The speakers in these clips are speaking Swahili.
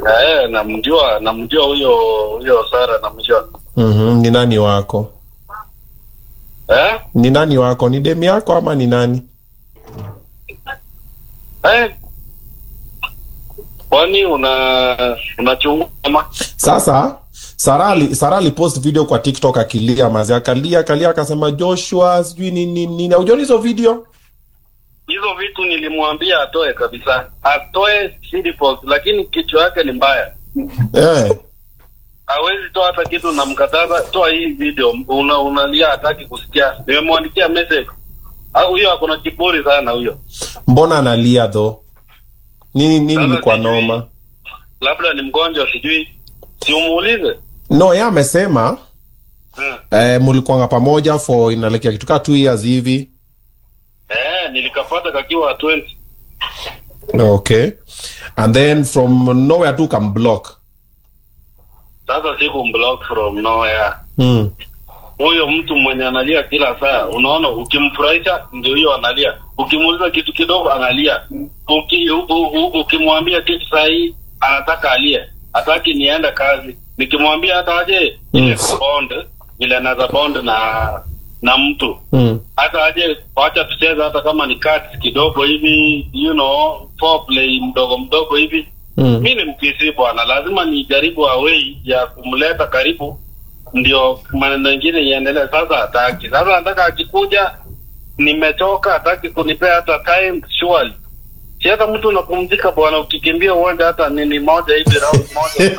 Eh, namjua namjua huyo huyo Sara namjua. Mhm, ni nani wako? Eh? Ni nani wako? Ni demu yako ama ni nani? Eh? Kwani una unachunguza ama? Sasa Sara ali- Sara alipost video kwa TikTok akilia mazi, akalia akalia akasema Joshua sijui nini nini. Haujaona hizo video? Hizo vitu nilimwambia atoe kabisa. Atoe CD post lakini kichwa yake ni mbaya. Eh. Hawezi toa hata kitu na mkataza toa hii video. Una unalia hataki kusikia. Nimemwandikia message. Au huyo akona kiburi sana huyo. Mbona analia tho? Nini nini Sasa ni kwa sijui. noma? Labda ni mgonjwa sijui. Si umuulize. No, yeye amesema Hmm. eh, mlikuanga pamoja for inaelekea kitu kaa two years hivi. Eh, nilikapata kakiwa 20. Okay. And then from nowhere tu kam block. Sasa siku block from nowhere. Hmm. Huyo mtu mwenye analia kila saa, unaona, ukimfurahisha ndio hiyo analia, ukimuuliza kitu kidogo analia, Uki, u, u, u, ukimwambia kitu sahihi anataka alie, hataki niende kazi. Nikimwambia hata aje ile Mm. bond vile anaweza bond na na mtu Hmm. hata aje, wacha tucheze hata kama ni cards kidogo hivi, you know, foreplay mdogo mdogo hivi Hmm. mi ni mkisi bwana, lazima nijaribu awei ya kumleta karibu, ndio maneno mengine iendelee. Sasa hataki, sasa nataka akikuja, nimechoka, hataki kunipea hata time surely. Si hata mtu unapumzika bwana, ukikimbia uende hata nini moja hivi round moja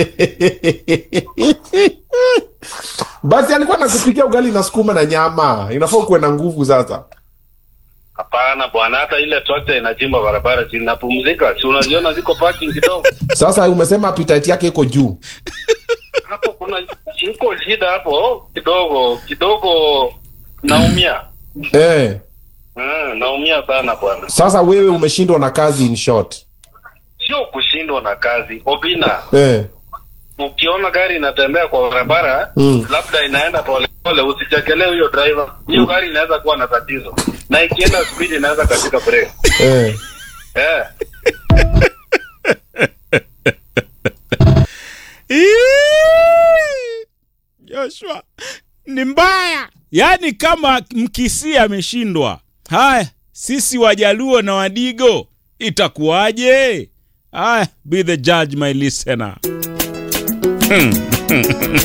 Basi alikuwa nakupikia ugali na sukuma na nyama. Inafaa kuwe na nguvu sasa. Hapana bwana, hata ile trakta inachimba barabara, si napumzika, si unaziona ziko parking kidogo Sasa umesema appetite yake iko juu. hapo, kuna iko shida hapo kidogo kidogo, naumia Eh. Mm, naumia sana bwana. Sasa wewe umeshindwa na kazi in short. Sio kushindwa na kazi. Obina, Eh. ukiona gari inatembea kwa barabara Mm. labda inaenda polepole, usichekelee huyo driver. Hiyo gari inaweza kuwa na tatizo, na ikienda speed inaweza katika break. Eh. Eh, Ii! Joshua ni mbaya, yaani kama Mkisii ameshindwa, haya sisi Wajaluo na Wadigo itakuwaje? Haya, be the judge my listener.